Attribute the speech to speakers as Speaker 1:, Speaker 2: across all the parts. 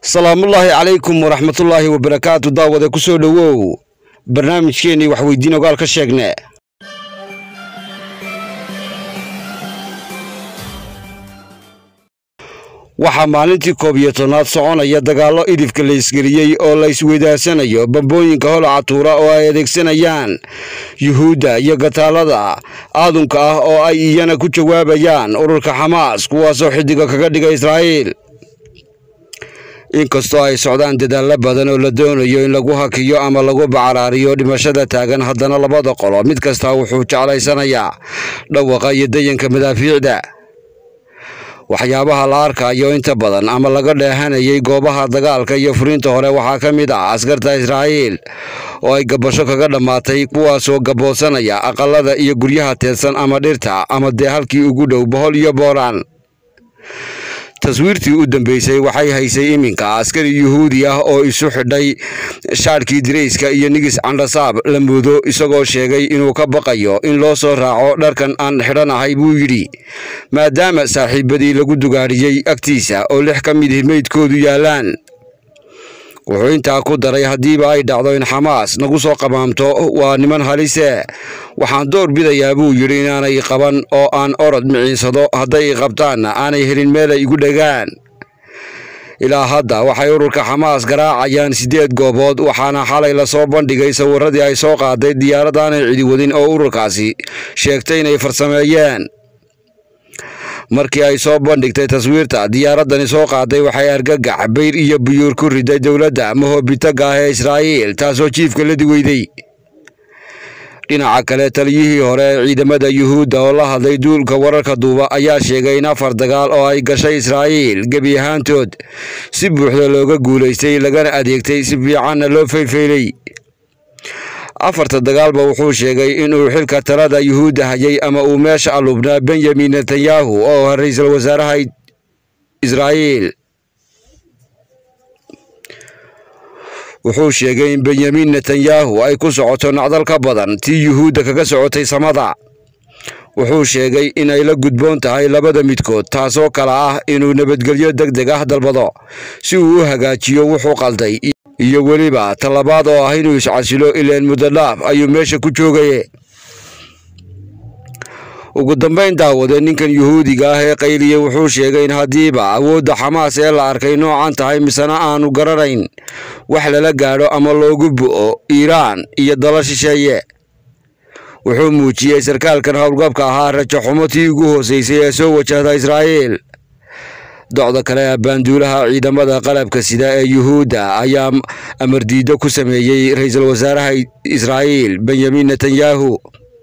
Speaker 1: salaamullaahi calaykum waraxmatullaahi wabarakaatu daawade ku soo dhowow barnaamijkeennii waxweydiin ogaal ka sheegne waxaa maalintii koob iyo tobnaad soconaya dagaallo idifka la isgeliyey oo la isweydaarsanayo bambooyinka holaca tuura oo ay adeegsanayaan yuhuudda iyo gataalada aadunka ah oo ay iyana ku jawaabayaan ururka xamaas kuwaasoo xidiga kaga dhiga israa'iil inkastoo ay socdaan dadaallo badan oo la doonayo in lagu hakiyo ama lagu bacaraariyo dhimashada taagan haddana labada qolo mid kastaa wuxuu jeclaysanayaa dhawaqa iyo dayanka madaafiicda waxyaabaha la arkayo inta badan ama laga dheehanayay goobaha dagaalka iyo furiinta hore waxaa ka mid ah askarta israa'iil oo ay gabasho kaga dhammaatay kuwaasoo gaboodsanaya aqalada iyo guryaha teedsan ama dhirta ama dee halkii ugu dhow bohol iyo booraan taswiirtii u dambeysay waxay haysay iminka askari yuhuudi ah oo isu xidhay shaadhkii dirayska iyo nigis candhasaab la moodo isagoo sheegay inuu ka baqayo in loo soo raaco dharkan aan xidhanahay buu yidhi maadaama saaxiibadii lagu dugaadhiyey agtiisa oo lix ka mid meydkoodu yaallaan wuxuu intaa ku daray haddiiba ay dhacdo in xamaas nagu soo qamaamto waa niman halise waxaan door bidayaa buu yidhi inaanay qaban oo aan orod miciinsado hadday i qabtaanna aanay helin meel ay igu dhegaan ilaa hadda waxay ururka xamaas garaacayaan siddeed goobood waxaana xalay lasoo bandhigay sawirradii ay soo qaaday diyaarad aanay cidi wadin oo ururkaasi sheegtay inay farsameeyeen markii ay soo bandhigtay taswiirta diyaaraddani soo qaaday waxay argagax bayr iyo buyuur ku riday dowladda mahoobitaga ah ee israa'iil taasoo jiifka la diweyday dhinaca kale taliyihii hore ee ciidamada yuhuudda oo la hadlay duulka wararka duuba ayaa sheegay in afar dagaal oo ay gashay israa'iil gebi ahaantood si buuxda looga guulaystay lagana adeegtay si fiicanna loo faylfaylay afarta dagaalba wuxuu sheegay inuu xilka talada yuhuudda hayay ama uu meesha alubnaa benyamin netanyahu oo ra-iisul wasaaraha israa'iil wuxuu sheegay in benyamin netanyahu ay ku socoto nacdal ka badan tii yuhuudda kaga socotay samada wuxuu sheegay inay la gudboon tahay labada midkood taasoo kale ah inuu nabadgelyo deg deg ah dalbado si uu u hagaajiyo wuxuu qalday iyo weliba tallabaad oo ah inuu iscasilo ileen muddo dhaaf ayuu meesha ku joogaye ugu dambayn daawade ninkan yuhuudiga ah ee qayliye wuxuu sheegay in haddiiba awoodda xamaas ee la arkay noocan tahay misena aanu garanayn wax lala gaadho ama loogu bu'o iiraan iyo dala shisheeye wuxuu muujiyey sarkaalkan howlgabka ahaa rajo xumo tii ugu hoosaysay ee soo wajahda israa'iil docda kale ee baanduulaha ciidamada qalabka sida ee yuhuudda ayaa amardiido ku sameeyey ra-iisul wasaaraha israa'iil benyamin netanyahu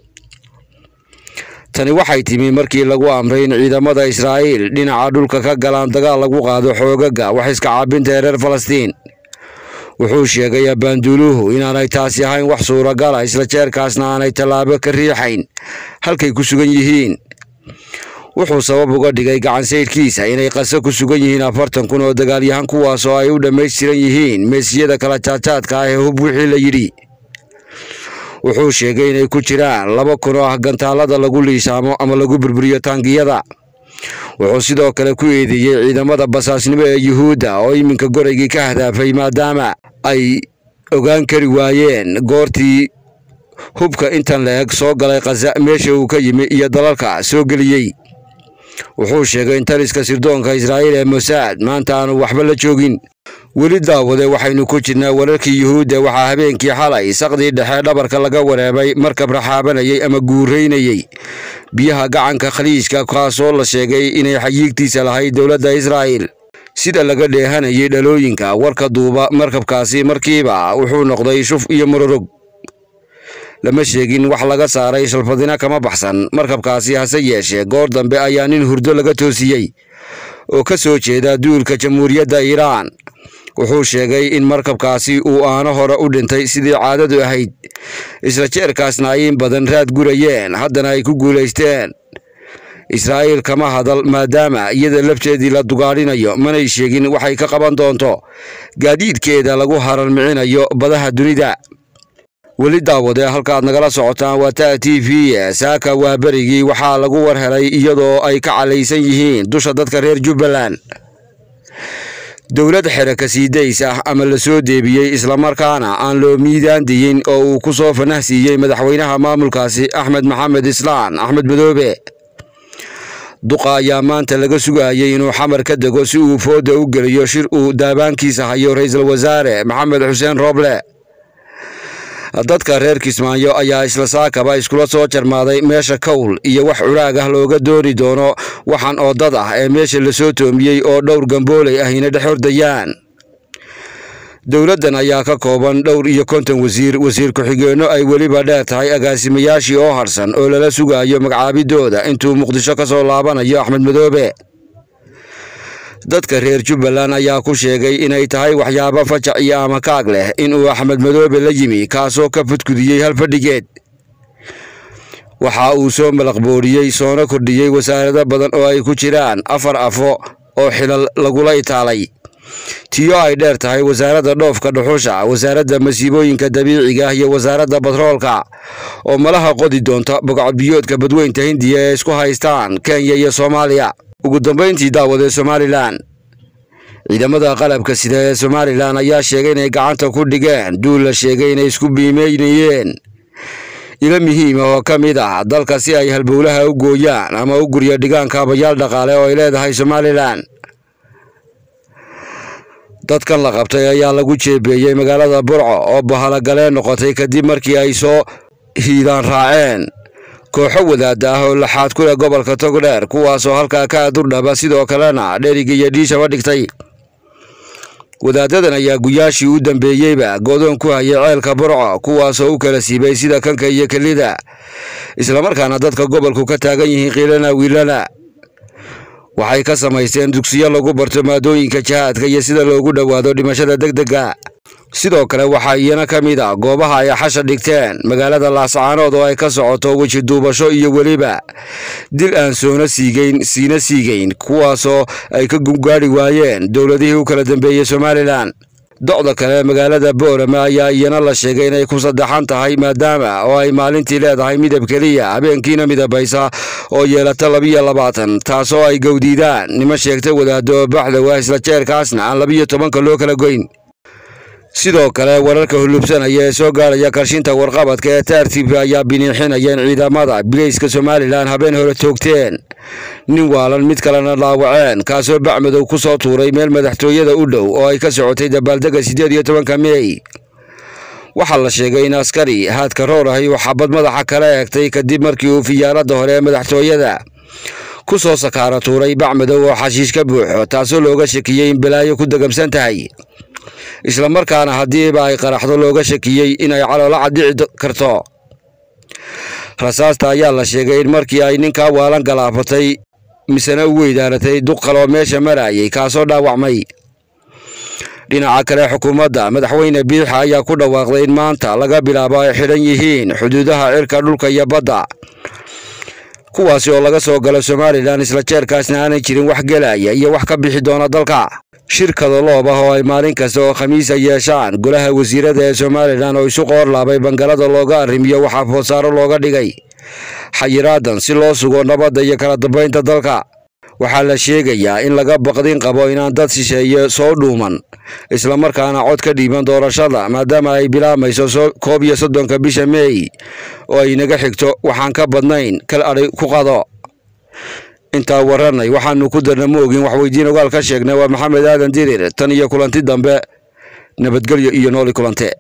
Speaker 1: tani waxay timi markii lagu amray in ciidamada israa'iil dhinaca dhulka ka galaan dagaal lagu qaado xoogaga wax iska caabinta ee reer falastiin wuxuu sheegay abaanduuluhu inaanay taasi ahayn wax suuragala isla jeerkaasna aanay tallaabo ka riixayn halkay ku sugan yihiin wuxuu sabab uga dhigay gacansaydhkiisa inay qaso ku sugan yihiin afartan kun oo dagaalyahan kuwaas oo ay u dhammaystiran yihiin meesiyada kala jaadjaadka ah ee hub wixii la yidhi wuxuu sheegay inay ku jiraan laba kun oo ah gantaalada lagu liishaamo ama lagu burburiyo taangiyada wuxuu sidoo kale ku eedeeyey ciidamada basaasnimo ee yuhuudda oo iminka goraygii ka hadaafay maadaama ay ogaan kari waayeen goortii hubka intan la eg soo galay khaza meesha uu ka yimi iyo dalalka soo geliyey wuxuu sheegay in taliska sirdoonka israa'iil ee mosaad maanta aanu waxba la joogin weli daawade waxaynu ku jirnaa wararkii yuhuudda waxaa habeenkii xalay saqdii dhexe dhabarka laga wareebay markab raxaabanayay ama guuraynayey biyaha gacanka khaliijka kaasoo la sheegay inay xayiigtiisa lahayd dowladda israa'iil sida laga dheehanayay dhalooyinka warka duuba markabkaasi markiiba wuxuu noqday shuf iyo mororog lama sheegin wax laga saaray shalfadina kama baxsan markabkaasi hase yeeshee goor dambe ayaa nin hurdo laga toosiyey oo ka soo jeeda duulka jamhuuriyadda iiraan wuxuu sheegay in markabkaasi uu aano hore u dhintay sidii caadadu ahayd isla jeerkaasna ay in badan raad gurayeen haddana ay ku guulaysteen israa'iil kama hadal maadaama iyada lafteedii la dugaadhinayo manay sheegin waxay ka qaban doonto gaadiidkeeda lagu haralmicinayo badaha dunida weli daawade halkaad nagala socotaan waa ta t v saaka waa berigii waxaa lagu war helay iyadoo ay ka calaysan yihiin dusha dadka reer jubbaland dowlad xeraka siidays ah ama la soo deebiyey islamarkaana aan loo miidaan diyin oo uu ku soo fanah siiyey madaxweynaha maamulkaasi axmed maxamed islaan axmed madoobe duqa ayaa maanta laga sugayay inuu xamar ka dego si uu fooda u geliyo shir uu daabaankiisa hayo ra-iisul wasaare maxamed xuseen rooble dadka reer kismaayo ayaa isla saakaba iskula soo jarmaaday meesha kowl iyo wax curaag ah looga dooni doono waxaan oo dad ah ee meesha lasoo toomiyey oo dhowr gambooley ahina dhex hordayaan dowladdan ayaa ka kooban dhowr iyo konton wasiir wasiir ku-xigeenno ay weliba dheer tahay agaasimayaashii oo harsan oo lala sugayo magacaabidooda intuu muqdisho ka soo laabanayo axmed madoobe dadka reer jubbaland ayaa ku sheegay inay tahay waxyaabo fajac iyo amakaag leh inuu axmed madoobe la yimi kaasoo ka fudkudiyey hal fadhigeed waxa uu soo malaqbooriyey soona kordhiyey wasaarado badan oo ay ku jiraan afar afo oo xilal lagula itaalay tiyo ay dheer tahay wasaaradda dhoofka dhuxusha wasaaradda masiibooyinka dabiiciga iyo wasaaradda batroolka oo malaha qodi doonta bogcadbiyoodka badweynta hindiya ee isku haystaan kenya iyo soomaaliya ugu dambayntii daawadee somalilan ciidamada qalabka sida ee somalilan ayaa sheegay inay gacanta ku dhigeen duul la sheegay inay isku biimeynayeen ilo muhiim ah oo ka mid ah dalka si ay halbowlaha u gooyaan ama u guryo dhigaan kaabayaal dhaqaale oo ay leedahay somalilan dadkan la qabtay ayaa lagu jeebeeyey magaalada burco oo bahalagaleen noqotay kadib markii ay soo hiidaan raaceen kooxo wadaada ah oo laxaad ku leh gobolka togdheer kuwaasoo halkaa ka adurdhaba sidoo kalena dheriga iyo dhiishaba dhigtay wadaadadan ayaa guyaashii u dambeeyeyba godoon ku hayay ceelka burco kuwaasoo u kala siibay sida kanka iyo kelida islamarkaana dadka gobolku ka taagan yihiin kiilana wiilana waxay ka samaysteen dugsiyo lagu barto maadooyinka jihaadka iyo sida loogu dhowaado dhimashada degdega sidoo kale waxaa iyana ka mid a goobaha ay xasha dhigteen magaalada laascaanood oo ay ka socoto weji duubasho iyo weliba dil aan soona siigeyn siina siigeyn kuwaasoo ay ka gungaadhi waayeen dowladihii u kala dambeeyey somalilan docda kale magaalada boorama ayaa iyana la sheegay inay ku saddexan tahay maadaama oo ay maalintii leedahay midab keliya habeenkiina midabaysa oo yeelata labiyo labaatan taasoo ay gowdiidaan nima sheegta wadaado baxdowa isla jeerkaasna aan labiyo tobanka loo kala goyn sidoo kale wararka hulubsanaya ee soo gaaraya karshinta warqabadka ee taartiibka ayaa biniixinaya in ciidamada bileyska somalilan habeen hore toogteen nin waalan mid kalena dhaawaceen kaasoo bacmadow ku soo tuuray meel madaxtooyada u dhow oo ay ka socotay dabaaldega siddeed iyo tobanka mey waxaa la sheegay in askari haadka roor ahi uu xabad madaxa kala eegtay kadib markii uu fiyaaradda hore ee madaxtooyada ku soo sakaara tuuray bacmadow oo xashiish ka buuxo taasoo looga shakiyey in balaayo ku degamsan tahay islamarkaana haddiiba ay qaraxdo looga shakiyey inay caloola caddici karto rasaasta ayaa la sheegay in markii ay ninkaa waalan galaafatay misena u weydaaratay duq kaloo meesha marayay kaasoo dhaawacmay dhinaca kale xukuumadda madaxweyne biixa ayaa ku dhawaaqday in maanta laga bilaabo ay xidhan yihiin xuduudaha cirka dhulka iyo badda kuwaasi oo laga soo galo somalilan isla jeerkaasna aanay jirin wax gelaya iyo wax ka bixi doona dalka shirkada loob ah oo ay maalin kasta oo khamiisa yeeshaan golaha wasiirada ee somalilan oo isu qoorlaabay bangalada looga arrimiyo waxaa foodsaaro looga dhigay xayiraadan si loo sugo nabadda iyo kala dambaynta dalka waxaa la sheegayaa in laga baqdin qabo inaan dad shisheeye soo dhuuman islamarkaana cod ka dhiiban doorashada maadaama ay bilaabmayso koob iyo soddonka bisha meey oo ay naga xigto waxaan ka badnayn kal adhay ku qado intaa waranay waxaanu ku darna ma ogin waxweydiin ogaal ka sheegnay waa maxamed aadan dirir tan iyo kulanti dambe nabadgelyo iyo nooli kulante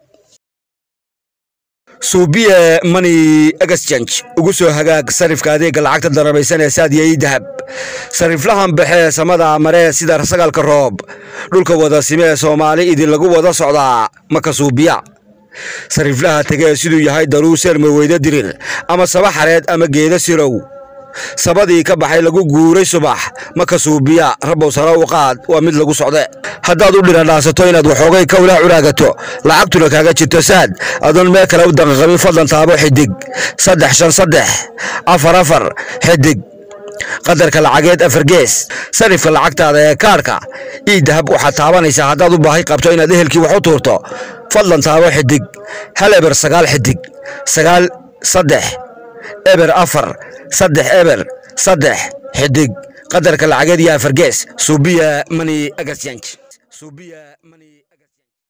Speaker 1: suubiye money exchange ugu soo hagaag sarifka adeega lacagta darabaysan ee saadiya ii dahab sariflahan baxee samada maree sida sagalka roob dhulka wada sime ee soomaali idin lagu wada socdaa maka suubiya sariflaha tegee siduu yahay daruu seerma weyda dirir ama saba xareed ama geeda sirow sabadii ka baxay lagu guuray subax maka suubiya rabow sare u qaad waa mid lagu socde haddaad u dhiradhaasato inaad waxoogay kawlaa curaagato lacagtuna kaaga jirto saad adoon meel kale u danqaqabin fadlan taabo xidig saddex shan saddex afar afar xidig qadarka lacageed afar gees sarifka lacagtaada ee kaarhka ii dahab waxaad taabanaysaa haddaad u baahi qabto inaad ehelkii wax u tuurto fadlan taabo xidig hal eber sagaal xidig sagaal saddex eber afar saddex eber saddex xidig qadarka lacageed iyo afar gees suubiya money exchange subiya mani